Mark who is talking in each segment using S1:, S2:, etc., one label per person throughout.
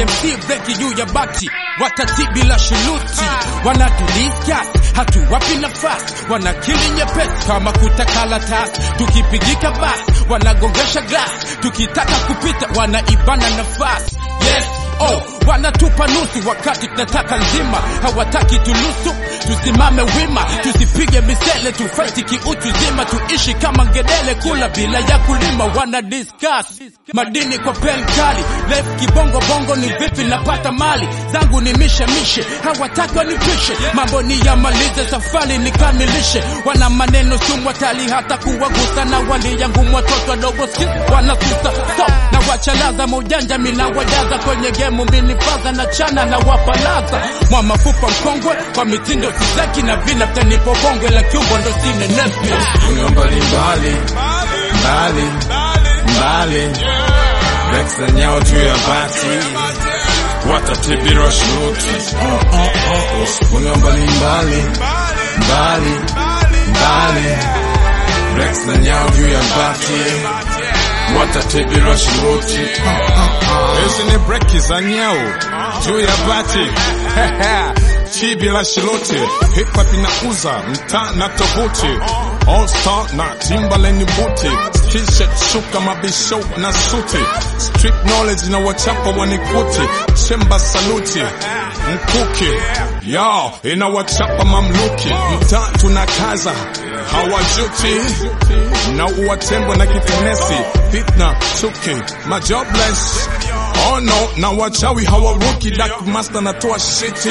S1: MC breki juu ya bati watati bila shuluti wanatudiskas hatuwapi nafasi wanakili nyepesi kama kutakala tas tukipigika basi wanagongesha glas tukitaka kupita wanaibana nafasi yes oh wanatupa nusu wakati tunataka nzima hawataki tulusu tusimame wima tusipige misele tufaiti kiutu zima tuishi kama ngedele kula bila ya kulima wana discuss madini kwa pen kali life kibongo bongo ni vipi napata mali zangu ni mishe mishe hawataki wanipishe mambo ni yamalize safari nikamilishe wana maneno sumu hatari hata kuwagusa na wali yangu watoto wadogo si wanasusa so na wachalaza maujanja mina wajaza kwenye gemu minifaza na chana na wapalaza mwa mafupa mkongwe kwa mitindo sizaki na vina tanipo bonge la kiumbo ndo sine nepi
S2: Dunia mbalimbali mbali mbali Rex nyao juu ya bati watatibirwa shuti Dunia mbalimbali mbali mbali Rex nyao juu ya bati watatibirwa shuti
S3: Hizi ni breki za nyau juu ya bati chibi la shilote hip hop inauza mtaa na tovuti All Star na Timberland buti t-shirt shuka mabisho na suti street knowledge na wachapa wanikuti chemba saluti mkuki yao ina wachapa mamluki mtaa tunakaza hawajuti na uwatembwe na kitenesi fitna chuki majobless oh no na wachawi hawaruki dark master natoa shiti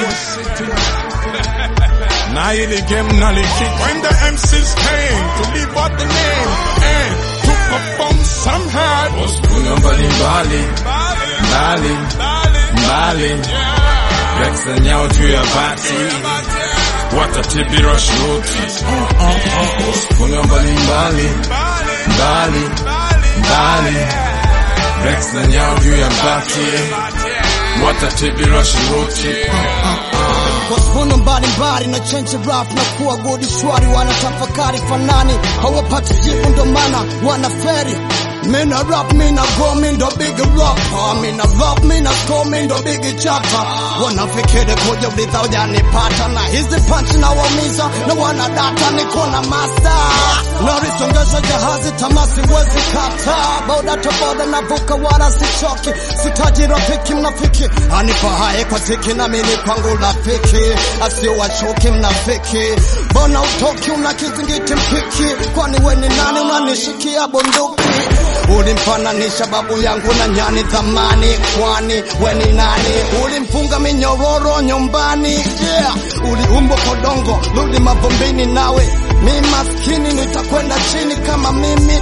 S3: na hili game naliki when the MCs came to live out the name and to perform somehow
S2: Dunia mbalimbali mbali mbali Rex nyao juu ya bati watatibirwa shuti Dunia mbalimbali mbali mbali Rex nyao juu ya bati watatibirwa shuti
S4: Waspono mbalimbali na change rap na kuwa godi shwari, wanatafakari fanani, hawapati jibu ndo maana wanaferi. Mina rap, mina go, mi ndo big rapper, mina rap, mina score, mi ndo big chapa. Wanafikiri kuja ulitha hujanipata, na hizi punch na waumiza, na wanadata niko na masta. Narisongesha jahazi tamasi wezi kata, boda to boda navuka wala sichoki, sitaji rafiki mnafiki, anifahaye kwa tiki na mimi kwangu rafiki, asio wachoki mnafiki. Mbona utoki una kizingiti mpiki, kwani we ni nani unanishikia bunduki? Ulimfananisha babu yangu na nyani zamani, kwani we ni nani? Ulimfunga minyororo nyumbani, yeah. Uliumbwa kodongo, rudi mavumbini nawe mi maskini nitakwenda chini kama mimi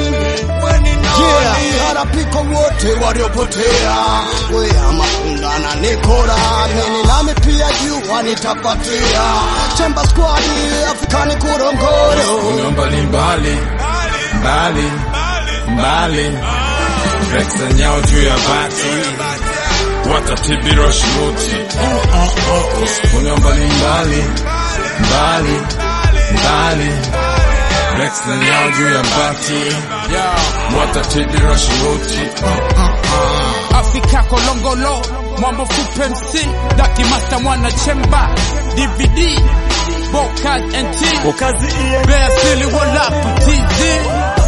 S4: yeah. Harapiko wote waliopotea wea mafungana nikora mini nami pia jua nitapatia chemba squadi Afrikani kurongoro
S2: Dunia mbalimbali mbali mbali Rex nyao juu ya bati watatibirwa shuti Dunia mbalimbali mbali mbali Rex nyao juu ya bati watatibirwa shuti
S1: Afrika kolongolo Mwambo Fupe MC Daki Master Mwana Chemba DVD Bokaz NT
S5: Ukazi iye
S1: Bear Silly Wallap TZ